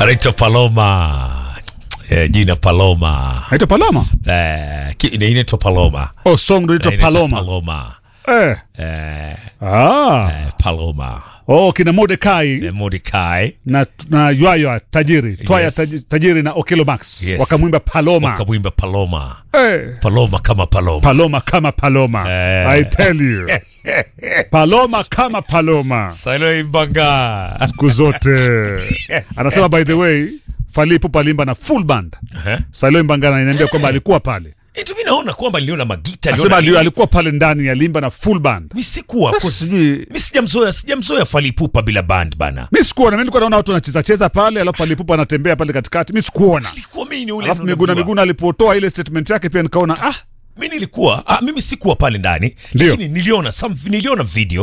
anaitwa Paloma eh, jina Paloma Naitwa Paloma. eh, ki- ina- inaitwa Paloma Oh, song ndo inaitwa Eh, inaitwa Paloma. Paloma Eh. eh, Ah. eh, Paloma Oh, kina Mordekai eh, Mordecai na na Ywaya tajiri, Twaya Yes. taji- tajiri na Okelo Max Yes. wakamwimba Paloma. wakamwimba Paloma Eh. Paloma kama Paloma Paloma kama Paloma. Eh. I tell you. Paloma kama Paloma. Silo Imbanga Siku zote. Anasema by the way, Fally Ipupa alimba na full band. Eh? Salo Mbangana inaniambia kwamba alikuwa pale. Eti mi naona kwamba niliona magita Anasema niliona ali- nini. alikuwa pale ndani ya limba na full band. mi sikuwa Sasa hapo sijui mi sijamzoea sijamzoea Fally Ipupa bila band bana mi sikuona, mimi nilikuwa naona watu wanacheza cheza pale, alafu Fally Ipupa anatembea pale katikati, mi sikuona. ilikuwa mimi ni ule Alafu ndo Miguna najua. Miguna alipotoa ile statement yake pia nikaona ah, mi nilikuwa ah, mimi sikuwa pale ndani Ndio. lakini niliona some, niliona video